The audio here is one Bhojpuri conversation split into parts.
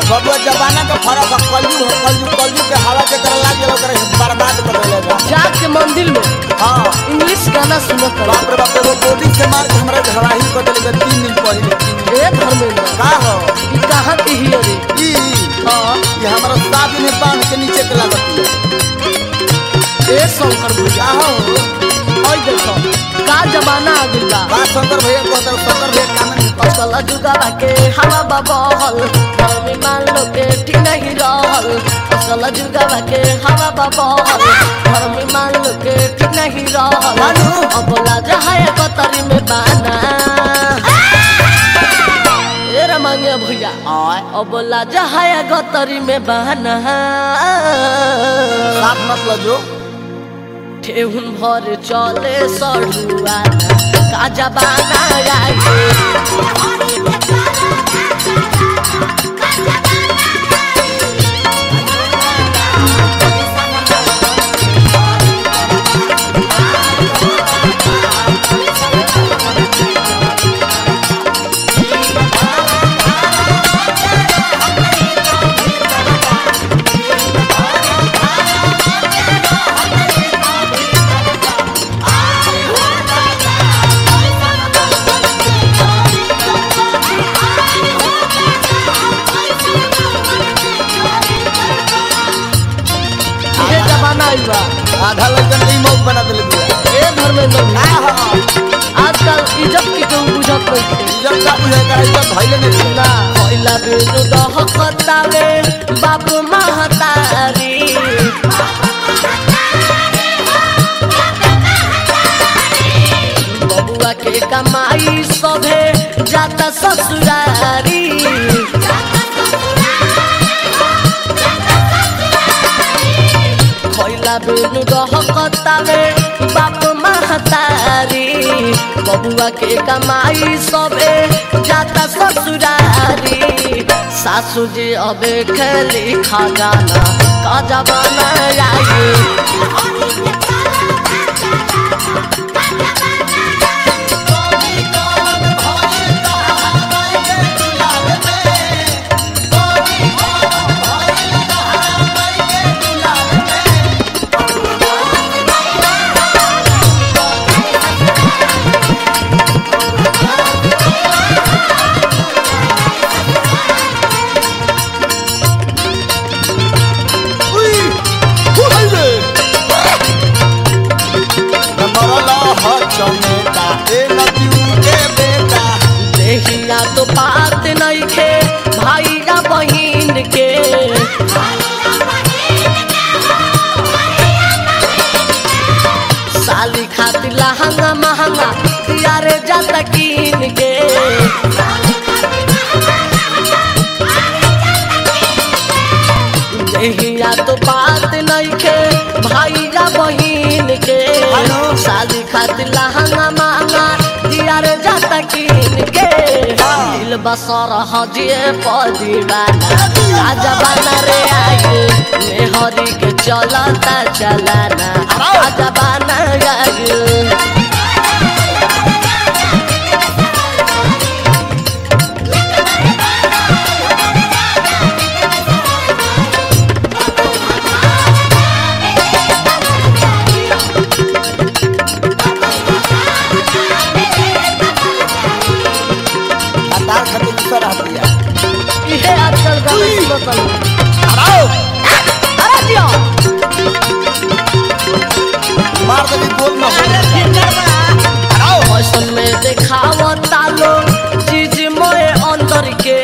बबुआ जमाना का फर्क है कलयु है कलयु कलयु के हवा के कर लाग गेल ओकरा बर्बाद कर देले जाके मंदिर में हां इंग्लिश गाना सुनत रहे बाप रे बाप रे गोदी से मार के हमरा घराही कर देले तीन दिन पहले तीन दिन ए धर्मेंद्र का हो ई कहाँ के ही रे ई हाँ ये हमारा साथ में बांध के नीचे के लागत है ए शंकर भैया का हो ओइ देखो का जमाना आ गइल बा का शंकर भैया कहता शंकर भैया काम नहीं असल जुगावा के हवा बबहल धर्मी मान लो के ठीक नहीं रहल असल जुगावा के हवा बबहल धर्मी मान लो के ठीक नहीं रहल मानू। अब लाजा है कतरी में बाना ए रमंगे भैया आय अब लाजा है गतरी में बहाना साथ मत लजो ठेहुन भर चले सड़ुआना का जबाना आए ये जमाना आइल बा आधा लड़कन के मौत बना देले बिया ए धर्मेंद्र का भैया हो आजकल इज्जत की केहू बुझत नहीं इज्जत का बुझे का इज्जत भइले नहीं ना पहिला बेनु दहकतावे बाप महतारी बबुआ के कमाई सभे जाता ससुरारी पहिला बेनु दहकतावे बाप महतारी बबुआ के कमाई सबे जाता ससुरारी सासू जी अबे खेली खजाना का जमाना आई उई फुलले मरला ह चमेटा ए नदिउ के बेटा देहिया तो बात नहीं खे भाई या बहिन के साली खातिर लहंगा महंगा यारे जाता कीन के देहिया तो बात नहीं खे भाई या बहिन के हेलो। शादी खातिर लहंगा महंगा यारे जाता कीन के दिल बसर हजिए पदीवाना राजा बना रे आगे मेहरी के चलता चलाना राजा बना आगे तार खातिर दूसरा रह दिया इहे आजकल गाना सुनत हूँ। हराओ अरे जियो मार देली गोल में हराओ फैशन में देखावता लोग चीज मोए अंदर के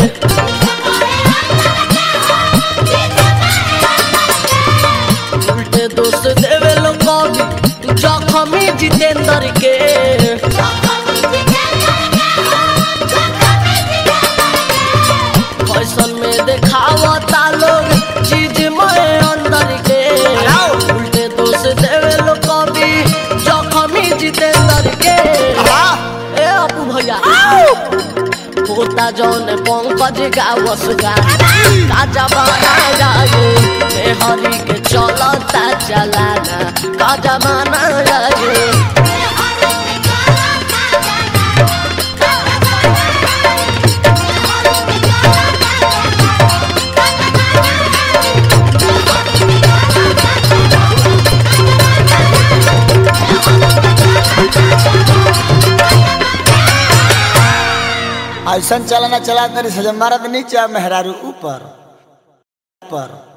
उल्टे दोस्त देवे लोग कभी जखमी जितेंद्र के फैशन में देखावता लोग चीज मोए अंदर के हराओ। उल्टे दोस्त देवे लोग कभी जखमी जितेंद्र के हरा ए अपू भैया होता जौन पंकज गावस गाना का जमाना जाए मेहरी के चलता चलाना का जमाना जाए ऐसा चलाना चला तरी सजा मरद नीचे मेहरारू ऊपर ऊपर